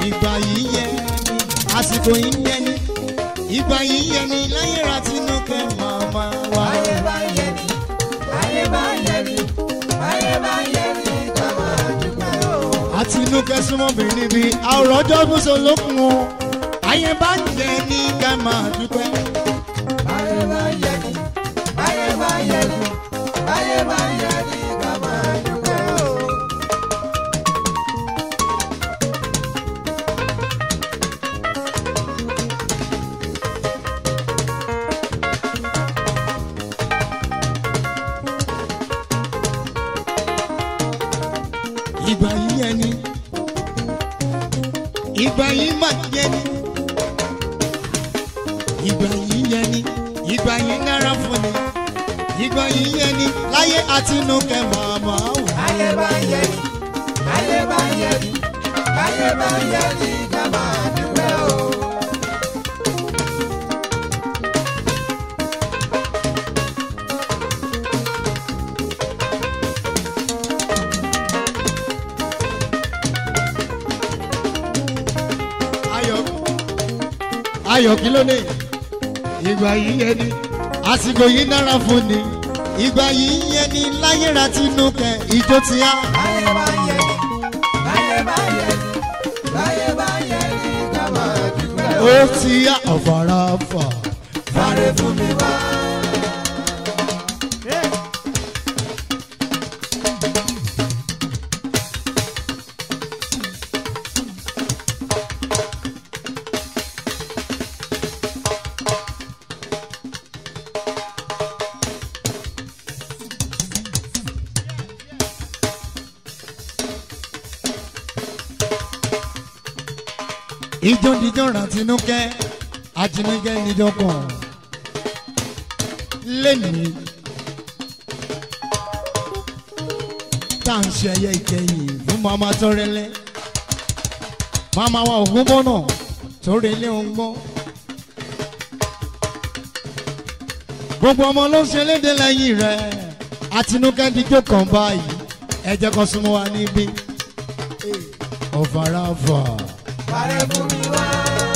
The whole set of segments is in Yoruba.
ìgbà yìí yẹ ni àsìkò yìí yẹ ni ìgbà yìí yẹ ni láyé ra tinúkẹ́ màmá wa. Ayé bá yẹ ni, ayé bá yẹ ni, ayé bá yẹ ni ká máa dúpẹ́ o. àtinúkẹ́ súnmọ́bìnrin bíi àwòrán ọjọ́ gbọ́sọ̀ lókun o ayé bá ń jẹ ní ká máa dúpẹ́. Ayé bá yẹ ni, ayé bá yẹ ni, ayé bá yẹ ni ká máa dúpẹ́ o. ìgbà yìí yẹ ni ìgbà yìí má yẹ ni ìgbà yìí yẹ ni ìgbà yìí dára fún ni ìgbà yìí yẹ ni láyé àtinúkẹ́ màmá wò. Ayé bá yẹ ni, ayé bá yẹ ni, ayé bá yẹ ni ká máa dúpẹ́ o. ayọ̀ ayọ̀ kí ló dé ìgbà yìí yẹ ni àsìkò yìí dára fún ni ìgbà yìí yẹ ni láyé ra tinúkẹ́ ìjó ti á. Ayé bá yẹ ni, ayé bá yẹ ni, ayé bá yẹ ni ká máa dúpẹ́ o. ó ti yá ọ̀fàràfà. Fàrẹ̀ fún mi wá. ìjọ díjọ ra tinúkẹ́ àtinúkẹ́ níjọ kan lẹ́nìí tá à ń ṣe ẹyẹ ìkẹyìn fún mama tọrẹlẹ mama wa ògún bọ́nà tọrẹlẹ ọgbọ́n gbogbo ọmọ ló ń ṣe léde lẹ́yìn rẹ̀ àtinúkẹ́ díjọ kan báyìí ẹ jẹ́ kó súnmọ́ wa níbí ọ̀fàràfà. Fàrẹ̀ fún mi wá.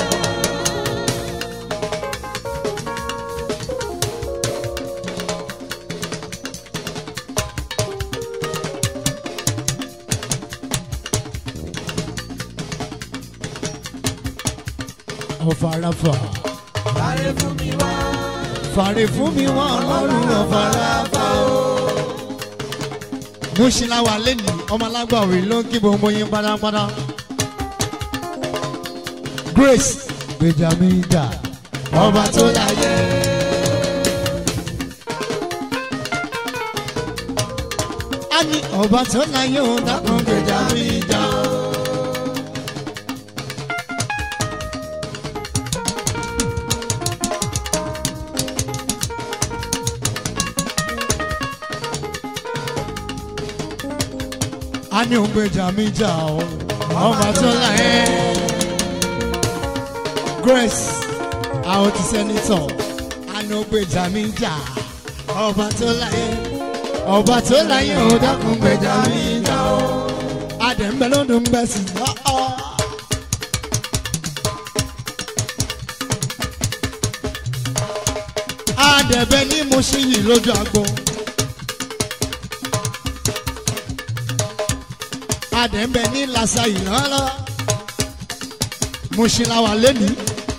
ọ̀fàràfà. Fàrẹ̀ fún mi wá. fàrè fún mi wọn ọlọ́run ọ̀fàràfà o. Múṣìláwà lẹ́nu ọmọ alágbàwí ló ń kí gbogbo yín pátápátá. Grace Benjamin dà ọba tó láyé. a ní ọba tó láyé ó dákun Benjamin dà o. a ní òun gbèjà mi jà o ọba tó láyé Grace àwọn ti sẹ́nitọ̀ a ní òun gbèjà mi jà ọba tó láyé ọba tó láyé ò dákun gbèjà mi jà o adẹ̀mbẹ́ lọ́dún bẹ́ sí lọ́ọ́. adẹ̀bẹ́ ní mo ṣe yìí lójú agbo. adẹ̀mbẹ̀ ní lasa ìrànlọ́ mùsùlùmá lẹ́nu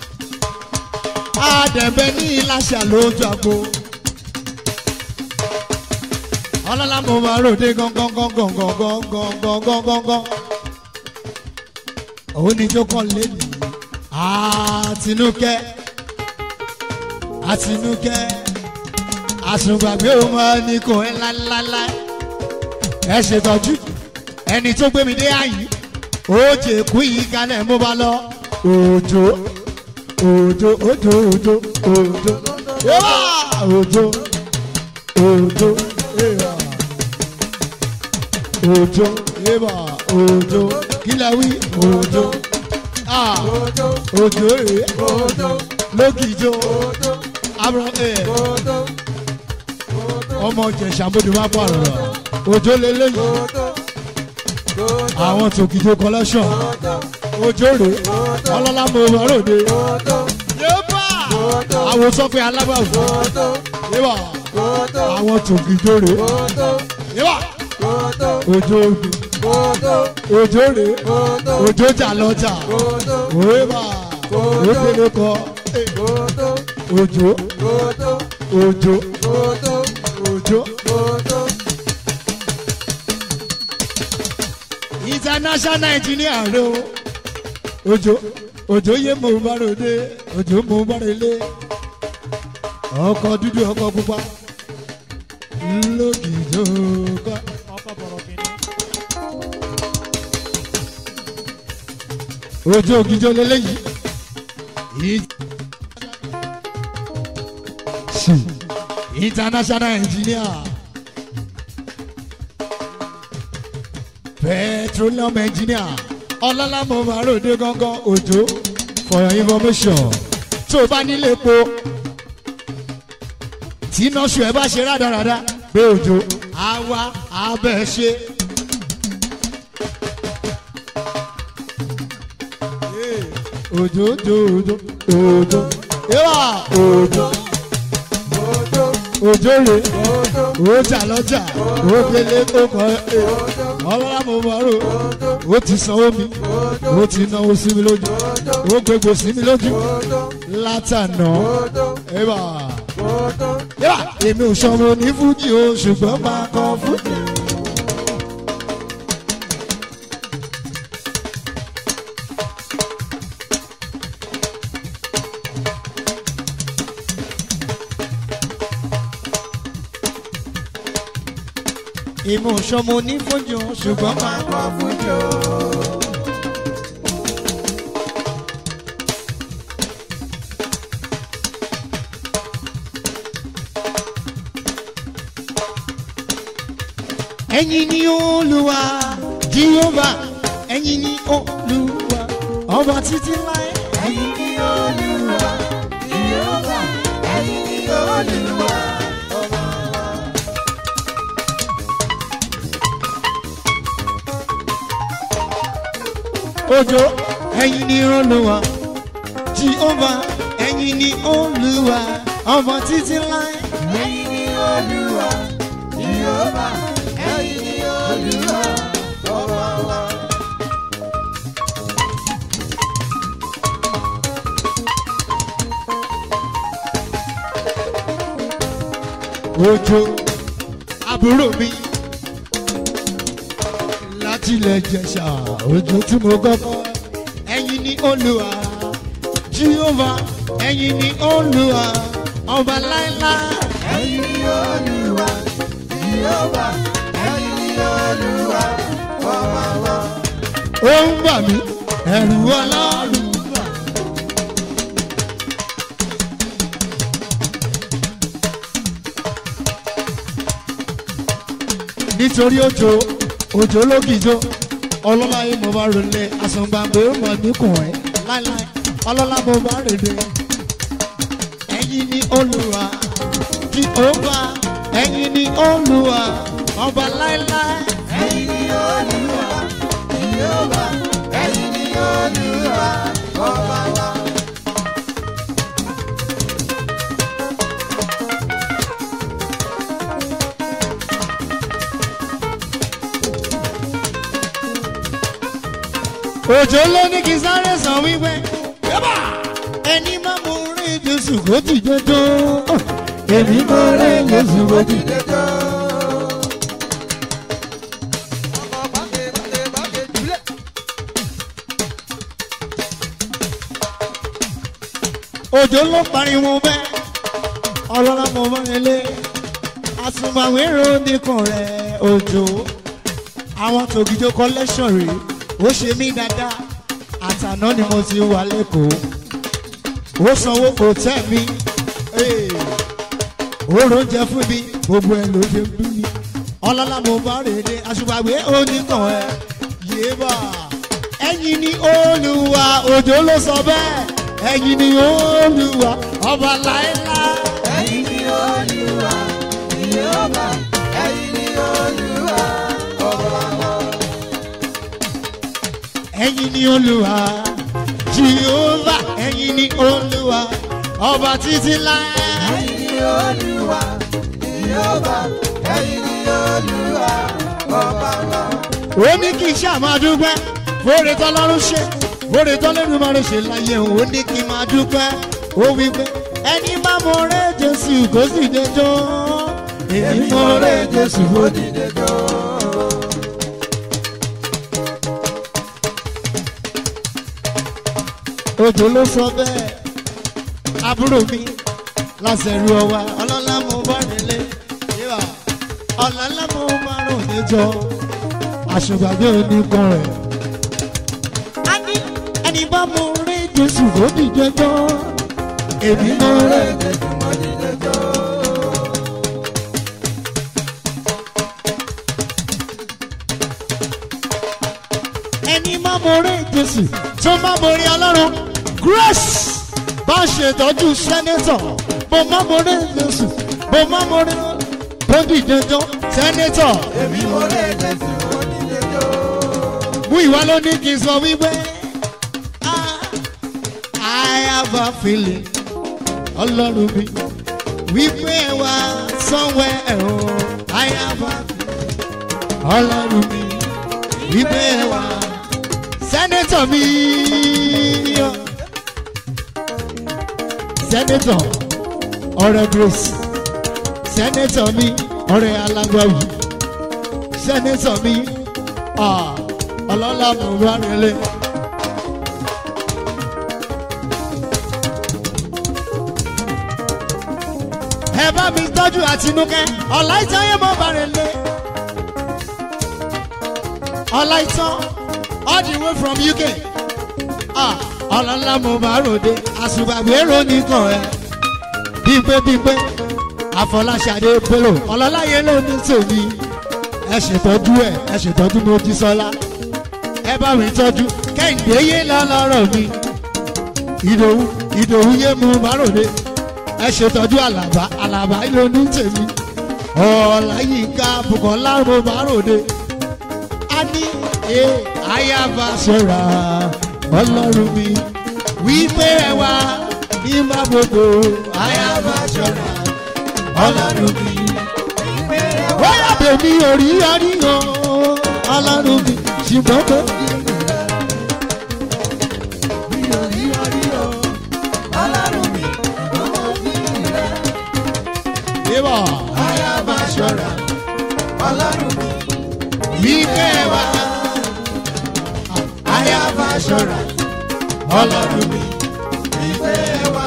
adẹ̀mbẹ̀ ní lasa lójú àgbo ọlọ́lá mo máa ròde gángangangangangangangangangangan òun ni jókòó lẹ́nu àtinúkẹ́ àtinúkẹ́ àsùngbàgbé òun máa ní kò ẹ́ ńláńláńlá ẹ ṣètọ́jú ẹni tó gbé mi dé àyè ó jẹ kú yìí kalẹ̀ mo bá lọ òjò òjò òjò òjò òjò yóò òjò òjò yóò òjò yóò òjò kílẹ̀ wí òjò ah Òjò, òjò rèé òjò, lókìjọ òjò, abúlé ẹ̀ òjò, ọmọ jẹ̀ṣà mọ́tò bá pààrọ̀ rà òjò lélẹ́yìn òjò, òjò, àwọn tòkìjọ collection òjò, òjò rè ọlọ́lá mo bá ròde. kótó yébà kótó àwọn sọfẹ alábàwò kótó yébà kótó àwọn tòkìjọ rè kótó yébà kótó òjò òde kótó òjò rè kótó òjò jà lọ́jà kótó yébà òdèlè kọ kótó òjò kótó òjò kótó òjò. kótó. international engineer ro òjò òjò yé mo bá ròde òjò mo bá relé ọkọ dúdú ọkọ pupa lókìjọ kọ. ọkọ̀ bọ̀rọ̀ kìíní. ojú ògìjọ lélẹyìí It- Sí. international engineer petroleum engineer ọlọ́lámọ màròdé gángan òjò for your information tó o bá nílé epo tí iná ṣù ẹ bá ṣe rádaràda pé òjò á wá abẹ́ ṣe. òjò òjò òjò òjò yíwá òjò òjò rè òjà lọ́jà òkèlè tó kọ́ ẹ ọlọ́lá mo mọ̀rò ó ti sanwó mi ó ti náwó sí mi lójú ó gbégbó sí mi lójú látànà yíwá yíwá èmi ò sọmọ ní fújì o ṣùgbọ́n máa kọ fújì. èmi ò sọmọ ní fújì o ṣùgbọ́n máa kọ fújì o. ẹ̀yin ni olúwa jíhóbà ẹ̀yin ni olúwa ọba títí láé. Ẹ̀yin ni Olúwa, Jèhófà, ẹ̀yin ni Olúwa, ọba wa. òjò ẹ̀yin ni olúwa jíhóbà ẹ̀yin ni olúwa ọba títí láé. Ẹ̀yin ni Olúwa, Jèhófà, ẹ̀yin ni Olúwa, ọba wa. òjò àbúrò mi láti ilẹ̀ jẹ̀ṣà òjò tí mo kọ́kọ́ ẹ̀yin ni olúwa jíhóbà ẹ̀yin ni olúwa ọba láéláé. Ẹ̀yin ni Olúwa, Jèhófà, ẹ̀yin ni Olúwa, ọba wa. ó ń bà mí ẹ̀rù ọlọ́run bà. nítorí òjò òjò lókìjọ ọlọ́lá yìí mo bá rọlẹ̀ àsùngbàgbé mọ̀ níkùn ẹ̀ láíláí ọlọ́lá mo bá rèdè ẹ̀yin ni olùwà kí ó bá ẹ̀yin ni olùwà ọba láíláí. Ẹ̀yin ni Olúwa, Jèhófà, ẹ̀yin ni Olúwa, ọba wa. òjò ló ní kí sáré sàn wípé yábà ẹni má mú rí jésù kó ti jẹjọ èmi má rí jésù kó ti jẹjọ. òjò ló pariwo bẹ́ẹ̀ ọlọ́lá mo bá nílé àsùnmàwérò nìkan rẹ̀ òjò àwọn tògìjọ collection rèé ó ṣe mí dáadáa àtàná ni mo ti wà lẹ́kọ̀ọ́ ó sanwó kò tẹ́ mi ee, ó róúnjẹ fún mi gbogbo ẹ̀ ló ṣe ń bí mi ọlọ́lá mo bá rèé aṣùpàgbé oníkan ẹ̀ yéébà ẹ̀yin ni olùwà òjò ló sọ bẹ́ẹ̀ ẹ̀yin ni olùwà ọba láéláé. Ẹ̀yin ni Olúwa, Jèhófà, ẹ̀yin ni Olúwa, ọba wa. ẹ̀yin ni olúwa jehova ẹ̀yin ni olúwa ọba títí láé. ẹ̀yin ni olúwa ìyóòbá ẹ̀yin ni olúwa ọba wa. ó ní kí n ṣáà máa dúpẹ́ fóore tọ́lọ́run ṣe fóore tọ́lọ́run máa ń ṣe láyé òun ó ní kí n máa dúpẹ́ ó wí pé ẹni bá mọ rẹ jésù kó sì dé jọ èmi mọ rẹ jésù ó di. dìde jọ. odò ló sọ bẹ́ẹ̀ àbúrò mi lásẹ̀rù ọwa ọlọ́lá mo bá nílé yíwá ọ̀làlá mo máa rùn níjọ àṣùgbàgbé oníkan rẹ̀. a ní ẹni bá mo rí jésù kó dìde jọ èmi mọ rẹ. jésù mo dìde jọ. ẹni má mo rí jésù tó má mo rí ọlọ́run grace bá ṣètọ́jú sẹ́nẹ́tọ̀ mo má mo rí jésù mo má mo rí tó dìde jọ sẹ́nẹ́tọ̀ èmi mo rẹ jésù mo dìde jọ. mú ìwà ló ní kí n sọ wípé "Ah, I have a feeling ọlọ́run mi wípé wá somewhere o I have a feeling ọlọ́run mi wípé wá sẹ́nẹ́tọ̀ mi yọ. sẹ́nẹ́tọ̀ ọ̀rẹ́ grace sẹ́nẹ́tọ̀ mi ọ̀rẹ́ alágbàwí sẹ́nẹ́tọ̀ mi ah, ọlọ́lá mo bá relé. ẹ bá mi tọ́jú àtinúkẹ́ ọ̀láìtàn yẹn mo bá relé. ọ̀láìtàn all the way from uk ah, ọlọ́lá mo bá ròde àṣùgbàgbé ronìkan ẹ bípé bípé àfọláṣadé pélò ọlọ́lá yẹn ló ní tèmi ẹ ṣètọ́jú ẹ ẹ ṣètọ́jú mojísọ́lá ẹ bá mi tọ́jú kẹ́hìndé yé lọ́lọ́rọ̀ mi ìdòwú ìdòwú yé mu márùnún ẹ ṣètọ́jú àlàbá àlàbá ló ní tèmi ọ̀làyínká bùkọ́lá mo márùnún a ní ẹ àyàbá ṣọ́ra ọlọ́run mi wípé ẹ wá ní má gbogbo àyàbá ṣọ́ra ọlọ́run mi wọ́n bèmí orí ọríyàn ọlọ́run mi ṣùgbọ́n tó. mi ò rí orí o ọlọ́run mi ọmọ mi rẹ̀. Bíbọ̀ Aya máa ṣọ́ra ọlọ́run mi. wípé ẹ wá Aya máa ṣọ́ra ọlọ́run mi. Ìfẹ́ wa.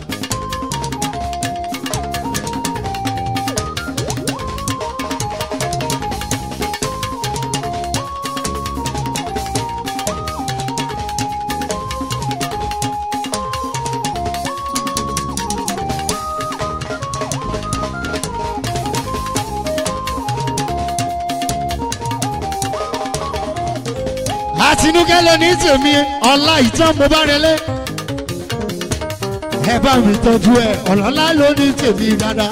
àtinúkẹ́ ló ní tèmi ọ̀la ìtàn mo bá relé. ẹ bá mi tọ́jú ẹ ọ̀lọ́lá ló ní tèmi dáadáa.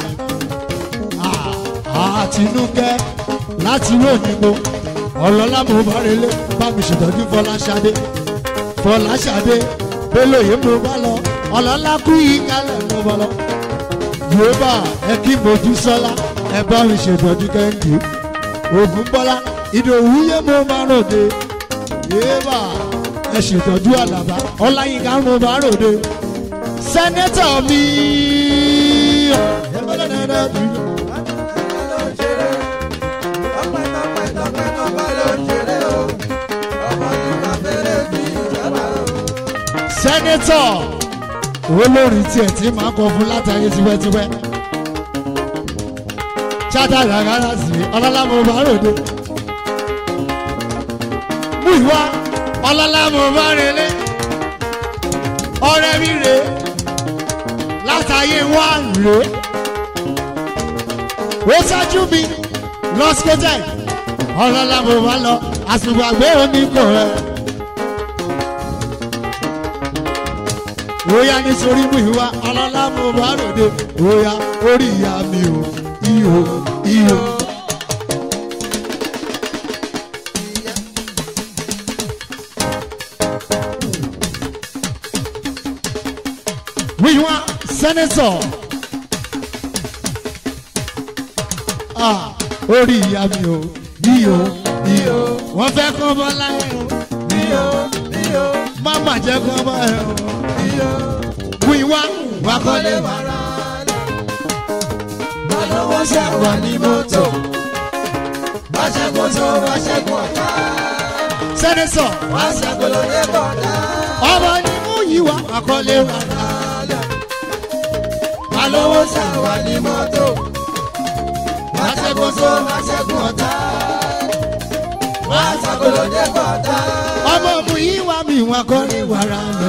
Ah, àtinúkẹ́ láti ròyìnbó ọ̀lọ́lá mo bá relé bá mi ṣètọ́jú fọláṣadé fọláṣadé bélòyè mo bá lọ ọ̀lọ́lá kú yìí kálẹ̀ mo bá lọ. yorùbá ẹ kí mojú sọlá ẹ bá mi ṣètọ́jú kẹ́hìndé ògùn bọ́lá ìdòwú yé mo máa ròde yéèbà ẹ ṣètọ́jú àlàbá ọláyínká mo bá ròde sẹ́nẹ́tọ̀ mi. Ọpẹ́ ló ń ṣeré. Ọpẹ́ tọpẹ́ tọpẹ́ tọpẹ́ ló ń ṣeré o. Ọmọ nípa fèrè sí ìjọba o. sẹ́nẹ́tọ̀ olórin tiẹ̀ tí máa kọ fún látàrí tipẹ́tipẹ́ chata gàgàrà sí ọlọ́lá mo bá ròde mú ìwá ọlọ́lá mo bá relé ọ̀rẹ́ mi rè látàyè wá rè ó ṣáájú mi lọ́síkọ́tẹ̀ ọlọ́lá mo bá lọ àsùnwàgbé oníkò rẹ̀. Oya nítorí mú ìwà ọlọ́lá mo bá ròde. Oya orí ìyá mi ò ihò ihò. wíwá sẹ́nẹ́tọ̀ ah orí ìyá mi o iyò iyò wọ́n fẹ́ kọ́ bọ́ láyé o Iyo, iyo, má má jẹ́ kọ́ bọ́ ẹ o iyo. wíwá wà kọ́lé wà. wàrà lẹ̀. Balówó ṣẹ̀wà ní mọ́tò. Báṣẹ́gun tó báṣẹ́gun ọ̀tá. sẹ́nẹ́tọ̀ Báṣẹ́gun ló dé bọ̀dá. ọmọ ni mú yíwá wà kọ́lé wà. Balówó ṣẹ̀wà ní mọ́tò. Báṣẹ́gun tó báṣẹ́gun ọ̀tá. Báṣẹ́gun ló dé bọ̀dá. ọmọ mú yíwá mi wà kọ́lé wà rà lọ.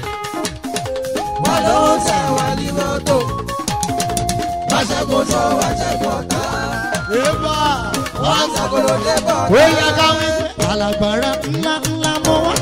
Balówó ṣẹ̀wà ní mọ́tò. Báṣẹ́gun tó báṣẹ́gun ọ̀tá. Eba Báṣẹ́gun ló dé bọ̀dá. ó yá ká wí pé alágbára ńlá ńlá mọ́ wá.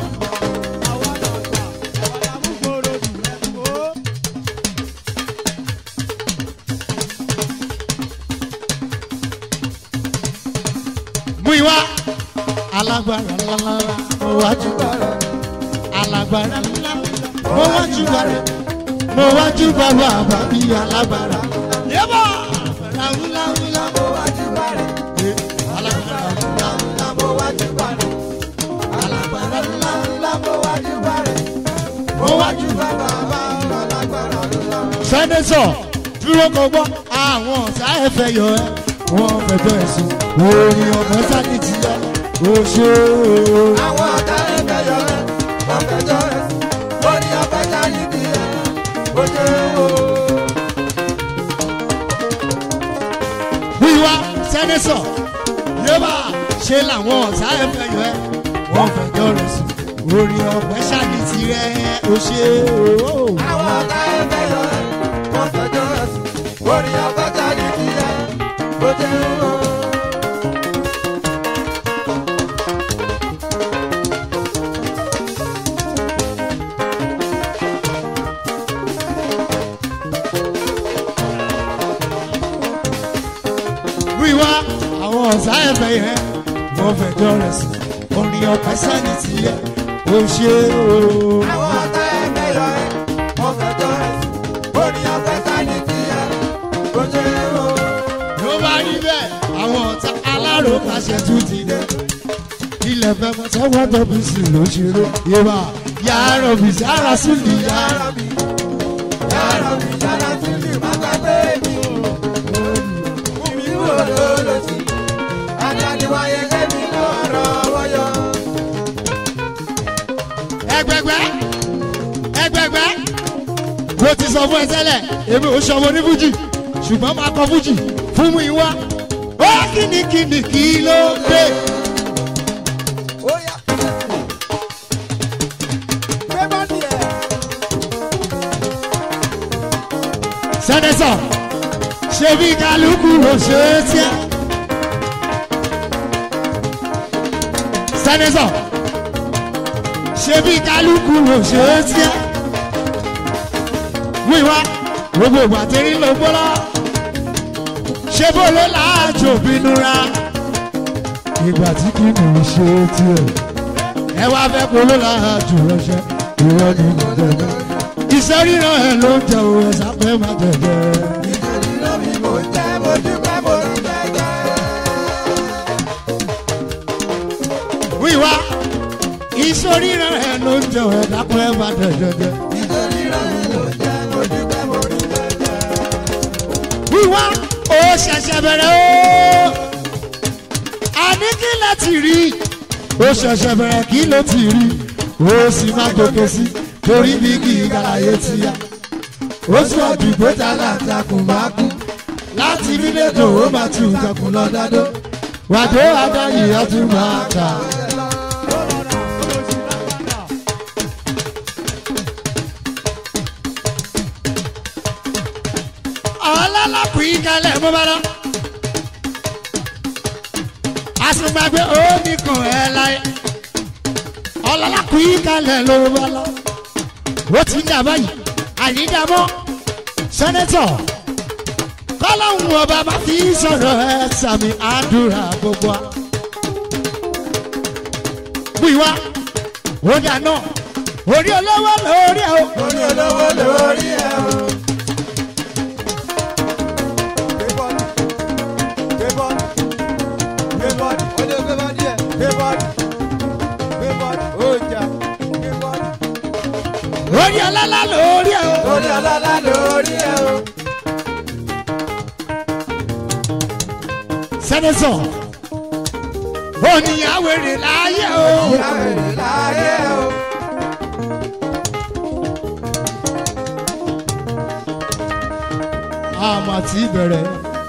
Mú ìwá alágbára ńlá ńlá mo wá júbà rẹ̀ alágbára ńlá mo wá júbà rẹ̀ mo wá júbà bàbá bí alágbára. Yébà alágbára ńlá ńlá mo wá júbà rẹ̀ alágbára ńlá ńlá mo wá júbà rẹ̀ alágbára ńlá ńlá mo wá júbà rẹ̀ mo wá júbà bàbá alágbára ńlá. sẹ́nẹ́sọ̀ dúró kọ gbọ́ àwọn ọ̀tá ẹ̀ fẹ́ yọ ẹ́ wọ́n fẹjọ́ ẹ̀sùn orin ọ̀nà sáni ti yẹ o ṣe o. Àwọn ọ̀tá ẹgbẹ́ yọ ẹ́, wọ́n fẹjọ́ ẹ̀ sùn. Ó ní ọpẹ́ jáde bí ẹ̀, ó ṣe o. wíwá sẹ́nẹ́sọ̀ yébà ṣe làwọn ọ̀tá ẹ̀ fẹ́ yọ ẹ́ wọ́n fẹjọ́ rẹ̀ sùn orin ọ̀pẹ sáni ti rẹ̀ o ṣe o. Àwọn ọ̀tá ẹgbẹ́ yọ ẹ́, wọ́n fẹjọ́ ẹ̀ sùn. Ó ní ọpẹ́ jáde bí ẹ̀, ó ṣe o. wíwá àwọn ọ̀tá ẹ̀ fẹ́ yẹ wọ́n fẹjọ́ rẹ̀ sùn orin ọ̀pẹ sáni ti yẹ o ṣe o. Àwọn ọ̀tá ẹgbẹ́ yọ ẹ́, wọ́n fẹjọ́ ẹ̀ sùn. Ó ní ọpẹ́ jáde bí ẹ̀, ó ṣe o. ló bá rí bẹ́ẹ̀ àwọn ọ̀tá aláròkàṣẹ tún ti dé ilẹ̀ fẹ́ mọ sẹ́wọ́n tóbi sí ló ṣeré yébà yàrá òbí sára sùn ní yàrá mi. Yàrá mi, yàrá sí mi, má gbàgbé mi. Fún mi wò lólòsì. Adáni wáyé kẹ́mi lọ́rọ̀ wọ́yọ̀. ẹgbẹgbẹ ẹgbẹgbẹ mo ti sọ fún ẹ tẹ́lẹ̀ èmi ò sọmọ ní fújì ṣùgbọ́n máa kọ fújì fún mi wá ó kìnnìkìnnì kí ló dé. Ó yá. Gbé bọ́ọ̀dì ẹ̀. sẹ́nẹ́sọ̀ ṣé bí kálukú ló ṣe é tiẹ́. sẹ́nẹ́sọ̀ ṣé bí kálukú ló ṣe é tiẹ́. wíwá gbogbo ìgbà tí rí ló gbọ́lá ṣé bó ló láàjò bínú ra. ìgbà tí kì í ṣe é tiẹ̀. ẹ wá fẹ́ kó ló láàjò ránṣẹ́ ìwọ ni mo tẹ̀lé iṣẹ́ ríran ẹ̀ ló ń jẹ òun ẹ̀sà pé má jẹjẹ. Ìjẹ̀lì lómi mo jẹ́, mo dúpẹ́ mo rí jẹ́jẹ́. wíwá iṣẹ́ ríran ẹ̀ ló ń jẹ òun ẹ̀sà pé má jẹjẹ. Ìjẹ̀lì lómi mo jẹ́, mo dúpẹ́ mo rí jẹ́jẹ́. wíwá ó ṣẹ̀ṣẹ̀ bẹ̀rẹ̀ ó. a ní kí ló ti rí ó ṣẹ̀ṣẹ̀ bẹ̀rẹ̀ kí ló ti rí ó sì má gòkè sí torí bí kì í gàlàyé ti yá. ó sọ àdìgbò tá láǹtakùn máa kú láti nílé tó ó máa tún ìjọkùn lọ dádó wàdó adáyé á tún máa kà. ọlọ́lọ́kùn yìí kalẹ̀ mọ́ bá lọ. àsùnmàgbé oníkan ẹ̀ láyé ọlọ́lọ́kùn yìí kalẹ̀ ló bá lọ. ó ti ń dà báyìí àyídàmọ́ sẹ́nẹ́tọ̀ kọ́lọ́hún ọba máa fi sọ̀rọ̀ ẹ sàmì àdúrà gbogbo wa. wíwá ó dà náà orí olówó lórí ẹ o. orí olówó lórí ẹ o. gbé bọ́ọ̀lù gbé bọ́ọ̀lù gbé bọ́ọ̀lù ó lè gbé bọ́ọ̀lù ẹ̀ gbé bọ́ọ̀lù gbé bọ́ọ̀lù ó jà gbé bọ́ọ̀lù. orí ọlọ́lá lórí ẹ o. orí ọlọ́lá lórí ẹ o. sẹ́nẹ́sọ̀ oníyàwó èrè láyé o. ìyá èrè láyé o. àmà tí bẹ̀rẹ̀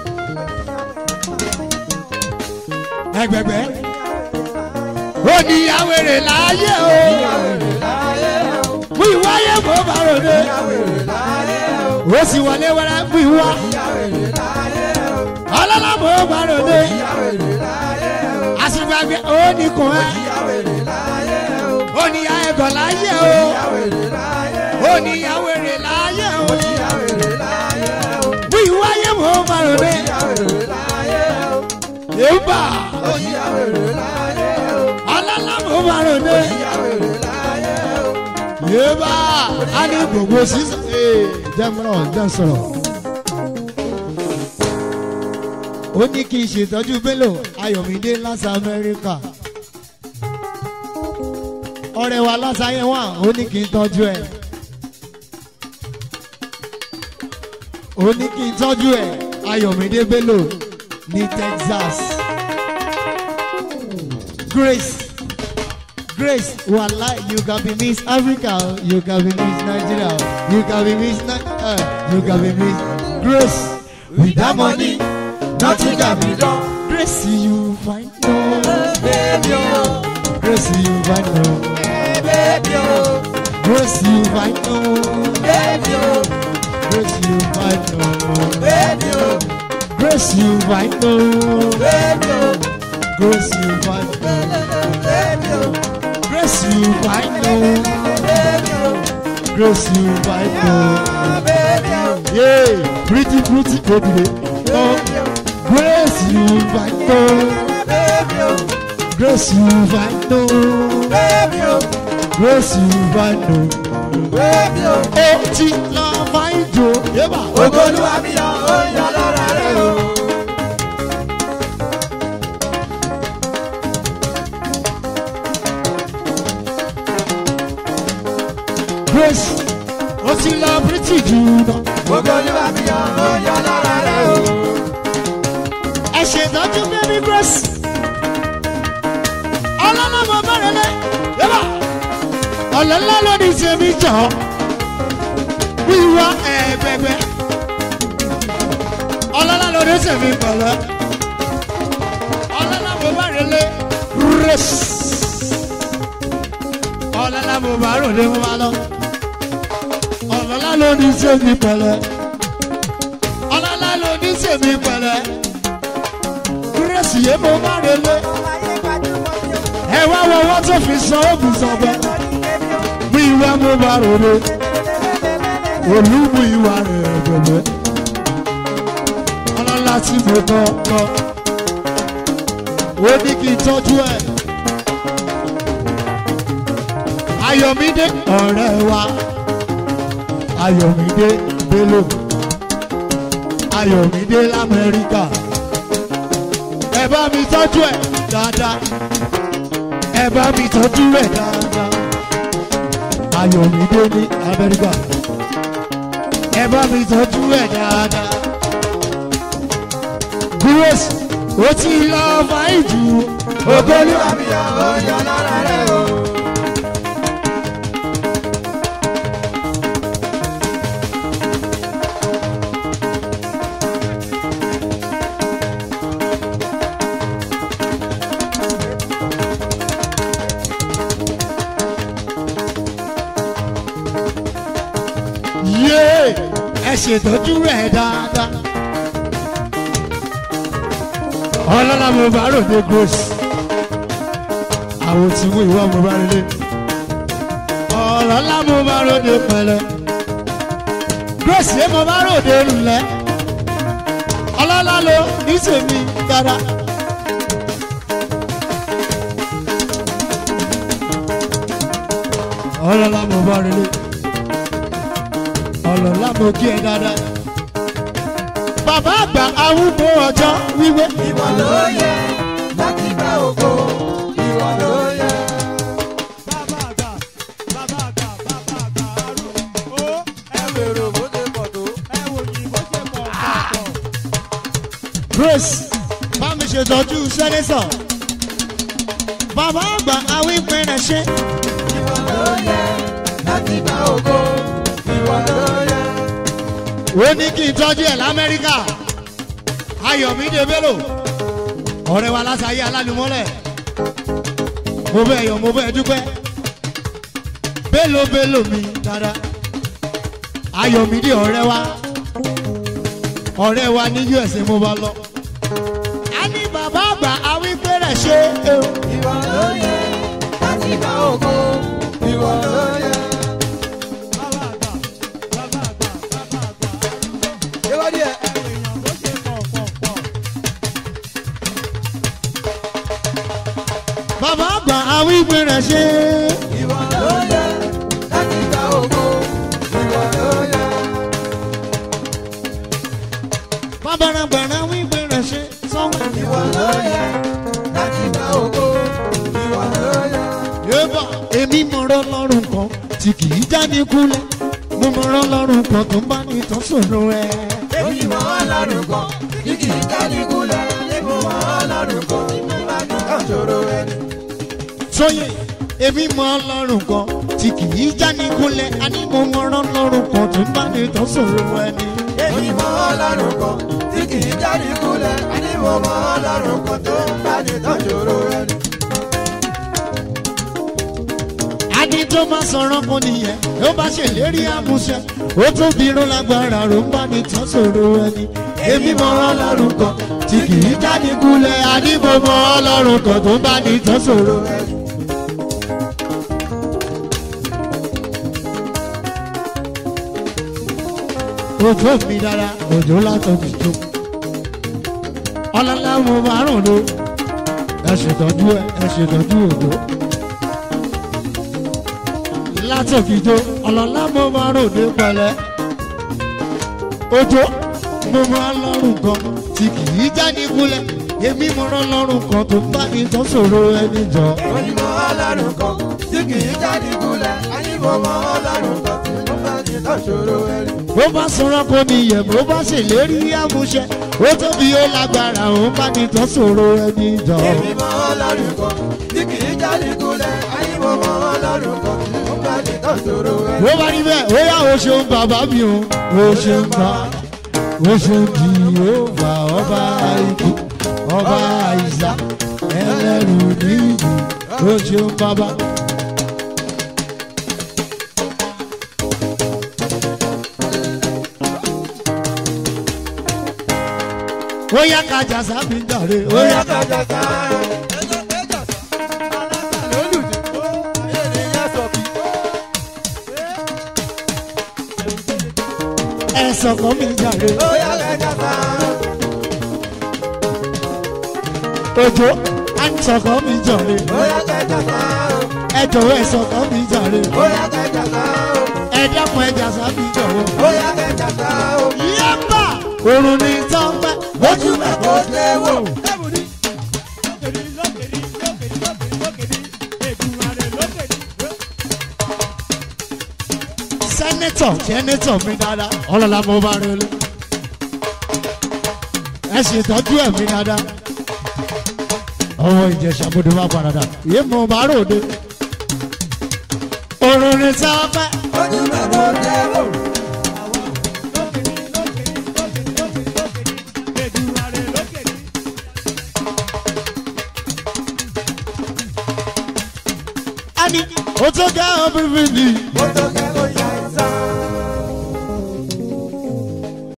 ẹgbẹ̀gbẹ́ oníyàwó èrè láyé o. ìyá èrè láyé o. wíwáyé bó bá ròde ìyá èrè láyé o. ó sì wọlé wẹrẹ wíwá ìyá èrè láyé o. ọlọ́lá bó bá ròde ìyá èrè láyé o. àṣìgbàgbé oníkun ẹ ìyá èrè láyé o. oníyà ẹ̀gọ́ láyé o. ìyá èrè láyé o. oníyàwó èrè láyé o. ìyá èrè láyé o. wíwáyé bó bá ròde ìyá èrè láyé o. yéèbà ìyá èrè láyé o. ọlọ́lá bó bá ròde ìyá èrè láyé o. yéèbà á ní gbogbo sísè. jẹ́múrọ̀ jẹ́ sọ̀rọ̀. ó ní kí n ṣètọ́jú bello ayọ̀mídé láti amẹ́ríkà. ọ̀rẹ́ wa lásàyẹ̀ wà ó ní kí n tọ́jú ẹ̀. ó ní kí n tọ́jú ẹ̀ ayọ̀mídé bello ní texas. grace grace wàhálà you can be miss africa o, you can be miss nigeria o, you can be miss Ni- uh, you can be miss grace without money nothing can be done. grace you find no baby o. grace you find no baby o. grace you find no baby o. grace you find no baby o. grace you find no baby o. grace you find no baby o. grace you find no baby o. grace you find no. baby o. Yeah, pretty pretty baby. No, grace you find no. baby o. Grace you find no. baby o. Grace you find no. baby o. Oh, ti la find you. Yeba. ogoluwa mi yan o yan lọ́ra rẹ o. Grace. Oh, ti la pretty jù lọ. ogoluwa mi yan o yan lọ́ra rẹ o. Ẹ ṣètọ́jú baby Grace. Ọlọ́lá mo bẹ̀rẹ̀ lé. Yeba. Ọ̀lọ́lá ló ní tèmi jọ. Wíwá ẹ̀ẹ́dẹ́gbẹ́. Ọlọ́lá ló ní tèmi pẹ̀lẹ́. Ọlọ́lá mo bẹ̀rẹ̀ lé. Grace. Ọlọ́lá mo bá ròde mo máa lọ. Ọlọ́lá ló ní tèmi pẹ̀lẹ́. Ọlọ́lá ló ní tèmi pẹ̀lẹ́. Grace yé mo bá rẹ̀ lé. Ẹ wá wọ wọ́n tó fi san oògùn sọ̀bẹ. Mú ìwà mo bá ròde. Olúmú ìwà rẹ̀ gbẹ̀gbẹ̀. Ọlọ́lá tí mo kọ́ kọ́. Ó ní kí n tọ́jú ẹ̀. Ayọ̀mídé ọ̀rẹ́ wa. Ayọ̀mídé Bello. Ayọ̀mídé l'Amẹ́ríkà. Ẹ bá mi tọ́jú ẹ̀ dáadáa. Ẹ bá mi tọ́jú ẹ̀ dáadáa. Ayọ̀mídé ní Amẹ́ríkà. Ẹ bá mi tọ́jú ẹ̀ dáadáa. Grace ó ti lọ fàáyì jù. ogoluwa mi yan o yan lọ́ra rẹ o. Yé ẹ ṣètọ́jú rẹ̀ dáadáa. Ọlọ́lá mo bá ròde Grace. Àwọn tí mú ìwọ mo bá relé. Ọlọ́lá mo bá ròde pẹ̀lẹ́. Grace yé mo bá ròde ńlẹ̀. Ọlọ́lá lo ní tèmi dáadáa. ọlọ́lá mo bá relé ọlọ́lá mo kí ẹ dáadáa. bàbá àgbà arúgbó ọjọ́ wíwé. ìwọ ló yẹ láti gba ògo ìwọ ló yẹ. Bàbá àgbà, bàbá àgbà, bàbá àgbà arúgbó. Ó ẹ wèrò bó ṣe pọ̀ tó. ẹ wò ní bó ṣe pọ̀ pọ̀. grace bá mi ṣètọ́jú sẹ́nẹ́sọ̀. bàbá àgbà awípẹ́ rẹ̀ ṣe. ìwọ ló yẹ láti gba ògo ìwọ ló yẹ. ó ní kí n tọ́jú ẹ̀ lamẹ́ríkà ayọ̀mídé bello ọ̀rẹ́ wa lásàyé alálùmọ́lẹ̀ mo bẹ̀ yọ̀ mo bẹ̀ dúpẹ́ bello bello mi dada ayọ̀mídé ọ̀rẹ́ wa ọ̀rẹ́ wa ní usa mo bá lọ. a ní bàbá àgbà awípé rẹ̀ ṣe é o. ìwọ ló yẹ láti gba ògo ìwọ ló yẹ. Bàbá àgbà, bàbá àgbà, bàbá àgbà arúgbó. ìwádìí ẹ. Ẹ wò èèyàn bó ṣe pọ̀ pọ̀ pọ̀. bàbá àgbà awípé rẹ̀ ṣe é. ìwọ ló yẹ láti gba ògo ìwọ ló yẹ. bàbá àgbà awípé rẹ̀ ṣe sọ́wọ́. ìwọ ló yẹ láti gba ògo ìwọ ló yẹ. yébà èmi mọ̀rọ̀ lọ́rùn kan tí kì í jáde kúlẹ̀ mo mọ̀rọ̀ lọ́rùn kan tó bá ní tán sọ̀rọ̀ ẹ̀. èmi mọ ọlọ́run kan tí kì í jáde kúlẹ̀ èmi mọ ọlọ́run kan tí mo bá ní ọ̀ṣọ́rọ̀ ẹni. sóyè èmi mọ̀ lọ́rùn kan tí kì í jáde kúlẹ̀ àní mo mọ̀rọ̀ lọ́rùn kan tó bá ní tán sọ̀rọ̀ ẹ̀ ni. èmi mọ ọlọ́run kan tí kì í jáde kúlẹ̀ àní mo mọ ọlọ́run kan tó ń bá ní ọ̀ṣọ́rọ̀ ẹni. àní tó bá sọ̀rọ̀ kan nìyẹn ló bá ṣèlérí àmúṣẹ ó tún bíró lágbára ló ń bá ní tán sọ̀rọ̀ ẹ̀ ni. èmi mọ̀ lọ́rùn kan tí kì í jáde kúlẹ̀ àní mo mọ̀ lọ́rùn kan tó bá ní tán sọ̀rọ̀ ẹ̀ ni. ojú mi dára òjò látọ̀bí tó. ọlọ́lá mo máa rùn ló ẹ ṣètọ́jú ẹ ẹ ṣètọ́jú òjò. látọ̀bí tó ọlọ́lá mo máa rùn ní pẹ̀lẹ́. òjò mo máa lọ́rùn kan tí kì í jáde kúlẹ̀ èmi mo rán lọ́rùn kan tó bá ní tó ṣòro ẹni jọ. èmi mọ ọlọ́run kan tí kì í jáde kúlẹ̀ àní mo mọ ọlọ́run kan tí mo bá ní ọ̀ṣọ́rọ̀ ẹni. bó bá sọ̀rọ̀ kò níyẹ̀ bó bá ṣèlérí àmúṣẹ ó tóbi ó lágbára òun bá ní tó ṣòro ẹni jọ. èmi mọ ọlọ́run kan tí kì í jáde kúlẹ̀ àní mo mọ ọlọ́run kan tí mo bá ní ọ̀ṣọ́rọ̀ ẹni. bó bá rí bẹ́ẹ̀ ó yá o ṣeun bàbá mi o o ṣeun bá o ṣeun kì í ó bá ọba ikú ọba àìsà ẹlẹ́rù níyì o ṣeun bàbá. ó yá kájà sábì jàre ó yá kájà. kájàká. lólùdí ènìyàn sọ kí. ẹ̀sọ̀ kan mi jàre ó yá kájàká. òjò ẹ̀sọ̀ kan mi jàre ó yá kájàká. ẹ̀jọ̀ ẹ̀sọ̀ kan mi jàre ó yá kájàká. ẹ̀dẹ́kun ẹ̀jà sábì jọ̀wọ́. ó yá kájàká. yẹ́pà òrùn ní tọ́pẹ́ ojú mẹ́ kó lé wò. Lẹ́bùrí, lókèrí, lókèrí, lókèrí, lókèrí, lókèrí. Ègùnmàrè lókèrí. sẹ́nẹ́tọ̀ sẹ́nẹ́tọ̀ mi dáadáa ọlọ́lá mo bá rí olú ẹ ṣètọ́jú ẹ̀ mi dáadáa ọwọ́ ìjẹ̀ṣà mo dé wá paradà yé mo bá ròde òrùn ní tọ́pẹ́ ojú mẹ́ kó lé wò. Lókèrí, lókèrí, lókèrí, lókèrí, lókèrí. Ègùnmàrè lókèrí. ẹni ó tó gẹ́ ọ́ bíbí mi ó tó kẹ́ ló yá ìsàn.